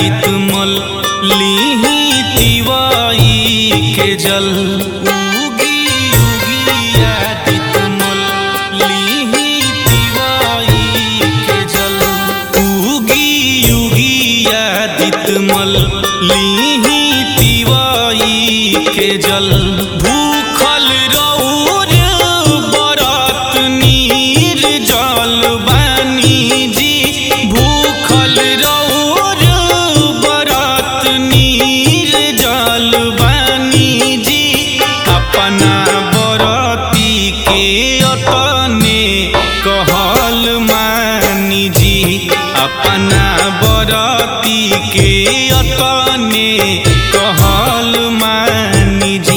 आदित मल लीही तिवाई के जल उगी उगी आदित मल लीही तिवाई के जल उगी उगी आदित मल लीही तिवाई के जल भूखल रौर बरत नीर जल बानी जी भूखल रौर बरत नीर जल बानी जी अपना बरती के अतने कहल मानी जी अपना बरती के अतने कहल मानी जी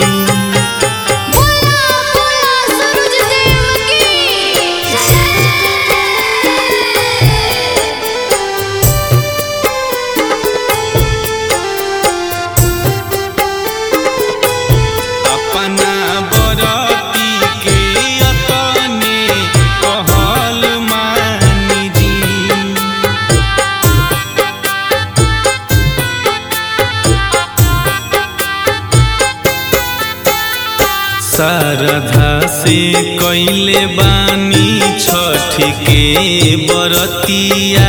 बोला बोला सूरज देव की अपना बरती के अतने कहल मानी जी शारदा से कैले बानी छठ के बरतिया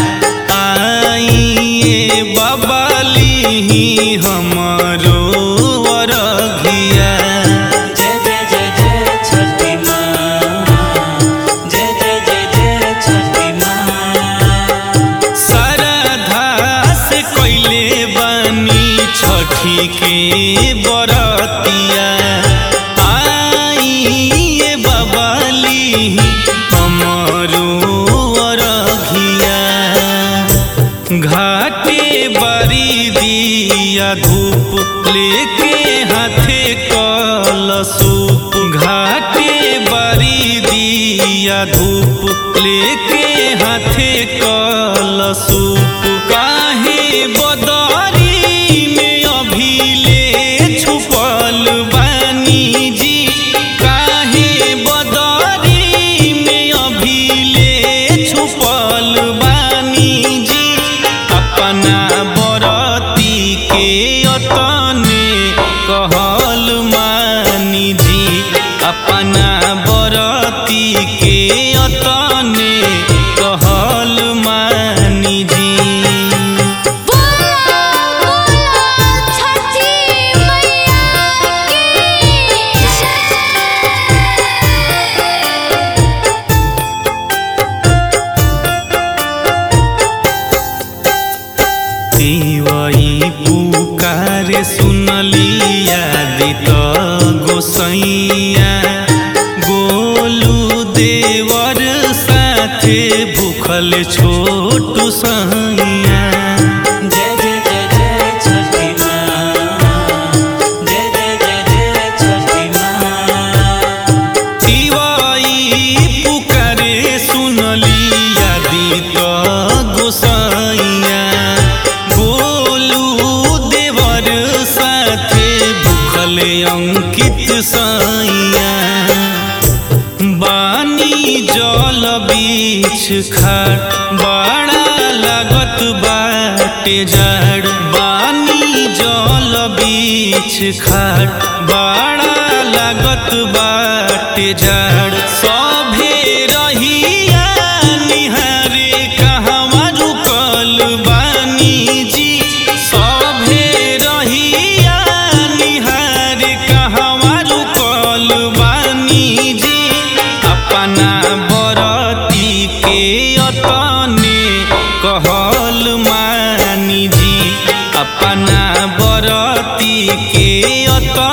आइए बबाली हमरो अरघिया जय जय जय जय छठी माँ जय जय जय जय छठी माँ शारदा से कैले बानी छठी के बरतिया आइए बबाली हमरो अरघिया घाटे बरी दिया धूप लेके हाथे कलसूप घाटे बरी दिया धूप लेके हाथे कलसूप काहे बदरी में अभिले छुपल बानी जी काहे बदरी में अभिले छुपल बानी जी अपना बरती के अतने कहल मानी जी अपना बरती के अतने कहल मानी जी बोला बोला छठी मैया की देवई पुकार सुनलिया दित गोसैया गोलू देवर साथे भूखल छोटू सैया जय जय जय जय छठी माँ जय जय जय जय छठी माँ दिवाई पुकारे सुनलिया दित गोसैया गोलू देवर साथे भूखल अंकित सैया बानी जल बीच खाट बड़ा लागत बाटे जड़ बानी जल बीच खाट बड़ा लागत बाटे जड़ सभे रहिया निहारे कहवा रुकल बानी जी सभे रहिया निहारे कहवा रुकल बानी जी अपना बरती के अतने कहल मानी जी अपना बरती के अतने